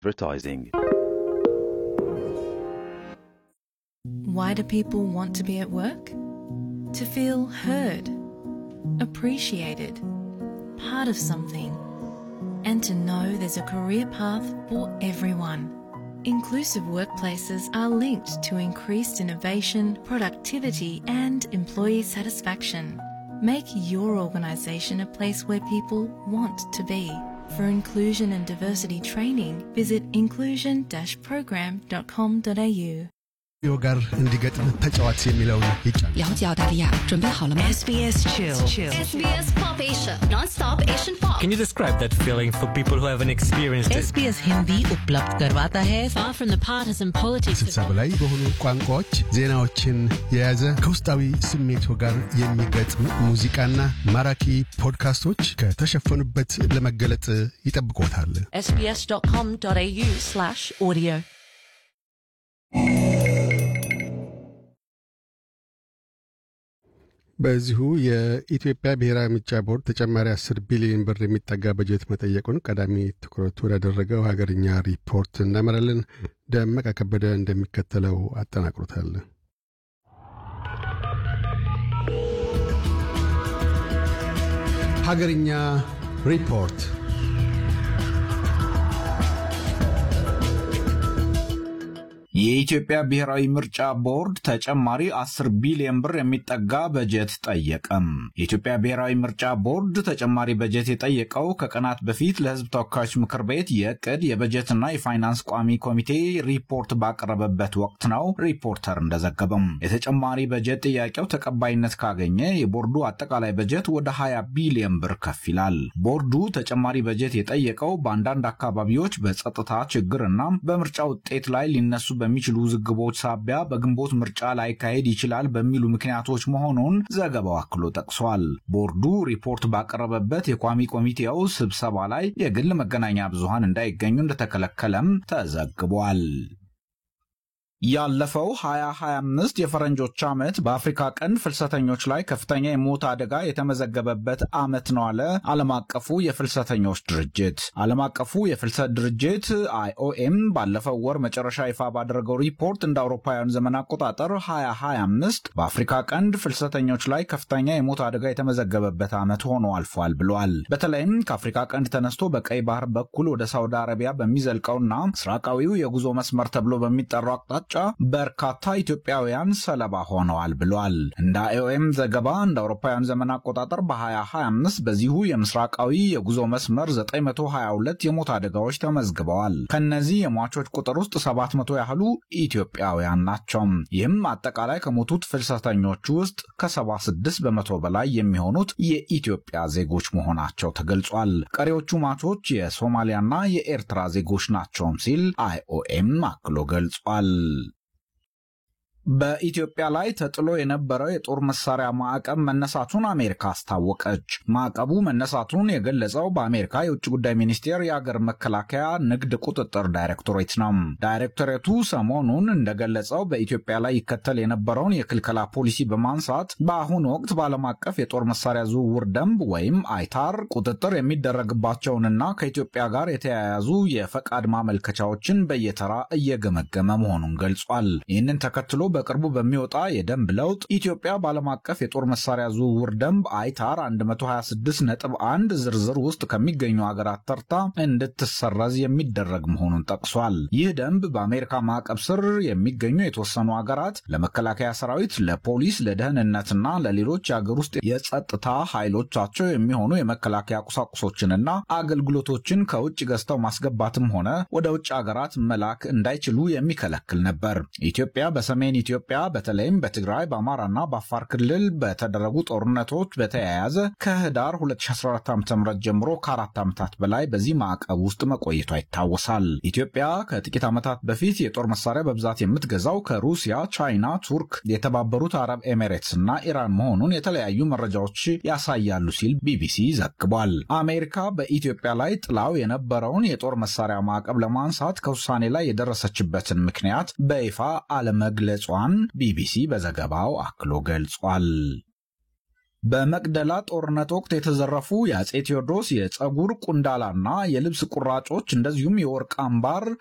advertising. Why do people want to be at work? To feel heard, appreciated, part of something, and to know there's a career path for everyone. Inclusive workplaces are linked to increased innovation, productivity, and employee satisfaction. Make your organisation a place where people want to be. For inclusion and diversity training, visit inclusion-program.com.au. ዮ ጋር እንዲገጥም ተጫዋች የሚለውን ይጫን 了解澳大利亚，准备好了吗？ SBS Chill. SBS Pop Asia, non-stop Asian pop. Can you describe that feeling for people who haven't experienced it? SBS Hindi उपलब्ध करवाता है Far from the partisan politics ስልሳ በላይ በሆኑ ቋንቋዎች ዜናዎችን የያዘ ከውስጣዊ ስሜቶ ጋር የሚገጥም ሙዚቃና ማራኪ ፖድካስቶች ከተሸፈኑበት ለመገለጥ ይጠብቆታል። sbs.com.au slash audio በዚሁ የኢትዮጵያ ብሔራዊ ምርጫ ቦርድ ተጨማሪ 10 ቢሊዮን ብር የሚጠጋ በጀት መጠየቁን ቀዳሚ ትኩረቱ ወዳደረገው ሀገርኛ ሪፖርት እናመራለን። ደመቀ ከበደ እንደሚከተለው አጠናቅሮታል። ሀገርኛ ሪፖርት የኢትዮጵያ ብሔራዊ ምርጫ ቦርድ ተጨማሪ 10 ቢሊዮን ብር የሚጠጋ በጀት ጠየቀም። የኢትዮጵያ ብሔራዊ ምርጫ ቦርድ ተጨማሪ በጀት የጠየቀው ከቀናት በፊት ለሕዝብ ተወካዮች ምክር ቤት የዕቅድ የበጀትና የፋይናንስ ቋሚ ኮሚቴ ሪፖርት ባቀረበበት ወቅት ነው። ሪፖርተር እንደዘገበም የተጨማሪ በጀት ጥያቄው ተቀባይነት ካገኘ የቦርዱ አጠቃላይ በጀት ወደ 20 ቢሊዮን ብር ከፍ ይላል። ቦርዱ ተጨማሪ በጀት የጠየቀው በአንዳንድ አካባቢዎች በጸጥታ ችግርና በምርጫ ውጤት ላይ ሊነሱ በሚችሉ ውዝግቦች ሳቢያ በግንቦት ምርጫ ላይካሄድ ይችላል በሚሉ ምክንያቶች መሆኑን ዘገባው አክሎ ጠቅሷል። ቦርዱ ሪፖርት ባቀረበበት የቋሚ ኮሚቴው ስብሰባ ላይ የግል መገናኛ ብዙሃን እንዳይገኙ እንደተከለከለም ተዘግቧል። ያለፈው 2025 የፈረንጆች ዓመት በአፍሪካ ቀንድ ፍልሰተኞች ላይ ከፍተኛ የሞት አደጋ የተመዘገበበት ዓመት ነው አለ ዓለም አቀፉ የፍልሰተኞች ድርጅት። ዓለም አቀፉ የፍልሰት ድርጅት አይኦኤም ባለፈው ወር መጨረሻ ይፋ ባደረገው ሪፖርት እንደ አውሮፓውያን ዘመን አቆጣጠር 2025 በአፍሪካ ቀንድ ፍልሰተኞች ላይ ከፍተኛ የሞት አደጋ የተመዘገበበት ዓመት ሆኖ አልፏል ብሏል። በተለይም ከአፍሪካ ቀንድ ተነስቶ በቀይ ባህር በኩል ወደ ሳውዲ አረቢያ በሚዘልቀውና ምስራቃዊው የጉዞ መስመር ተብሎ በሚጠራው አቅጣጫ በርካታ ኢትዮጵያውያን ሰለባ ሆነዋል ብሏል። እንደ አይኦኤም ዘገባ እንደ አውሮፓውያን ዘመን አቆጣጠር በ2025 በዚሁ የምስራቃዊ የጉዞ መስመር 922 የሞት አደጋዎች ተመዝግበዋል። ከነዚህ የሟቾች ቁጥር ውስጥ 700 ያህሉ ኢትዮጵያውያን ናቸው። ይህም አጠቃላይ ከሞቱት ፍልሰተኞች ውስጥ ከ76 በመቶ በላይ የሚሆኑት የኢትዮጵያ ዜጎች መሆናቸው ተገልጿል። ቀሪዎቹ ሟቾች የሶማሊያና የኤርትራ ዜጎች ናቸውም ሲል አይኦኤም አክሎ ገልጿል። በኢትዮጵያ ላይ ተጥሎ የነበረው የጦር መሳሪያ ማዕቀብ መነሳቱን አሜሪካ አስታወቀች። ማዕቀቡ መነሳቱን የገለጸው በአሜሪካ የውጭ ጉዳይ ሚኒስቴር የአገር መከላከያ ንግድ ቁጥጥር ዳይሬክቶሬት ነው። ዳይሬክቶሬቱ ሰሞኑን እንደገለጸው በኢትዮጵያ ላይ ይከተል የነበረውን የክልከላ ፖሊሲ በማንሳት በአሁኑ ወቅት በዓለም አቀፍ የጦር መሳሪያ ዝውውር ደንብ ወይም አይታር ቁጥጥር የሚደረግባቸውንና ከኢትዮጵያ ጋር የተያያዙ የፈቃድ ማመልከቻዎችን በየተራ እየገመገመ መሆኑን ገልጿል። ይህንን ተከትሎ በቅርቡ በሚወጣ የደንብ ለውጥ ኢትዮጵያ በዓለም አቀፍ የጦር መሳሪያ ዝውውር ደንብ አይታር 126 ነጥብ 1 ዝርዝር ውስጥ ከሚገኙ ሀገራት ተርታ እንድትሰረዝ የሚደረግ መሆኑን ጠቅሷል። ይህ ደንብ በአሜሪካ ማዕቀብ ስር የሚገኙ የተወሰኑ ሀገራት ለመከላከያ ሰራዊት፣ ለፖሊስ፣ ለደህንነትና ለሌሎች የአገር ውስጥ የጸጥታ ኃይሎቻቸው የሚሆኑ የመከላከያ ቁሳቁሶችንና አገልግሎቶችን ከውጭ ገዝተው ማስገባትም ሆነ ወደ ውጭ ሀገራት መላክ እንዳይችሉ የሚከለክል ነበር። ኢትዮጵያ በሰሜን ኢትዮጵያ በተለይም በትግራይ በአማራና በአፋር ክልል በተደረጉ ጦርነቶች በተያያዘ ከህዳር 2014 ዓ ም ጀምሮ ከአራት ዓመታት በላይ በዚህ ማዕቀብ ውስጥ መቆየቷ ይታወሳል። ኢትዮጵያ ከጥቂት ዓመታት በፊት የጦር መሳሪያ በብዛት የምትገዛው ከሩሲያ፣ ቻይና፣ ቱርክ፣ የተባበሩት አረብ ኤሜሬትስ እና ኢራን መሆኑን የተለያዩ መረጃዎች ያሳያሉ ሲል ቢቢሲ ዘግቧል። አሜሪካ በኢትዮጵያ ላይ ጥላው የነበረውን የጦር መሳሪያ ማዕቀብ ለማንሳት ከውሳኔ ላይ የደረሰችበትን ምክንያት በይፋ አለመግለጿን ቢቢሲ በዘገባው አክሎ ገልጿል። በመቅደላ ጦርነት ወቅት የተዘረፉ የአጼ ቴዎድሮስ የፀጉር ቁንዳላና የልብስ ቁራጮች እንደዚሁም የወርቅ አምባር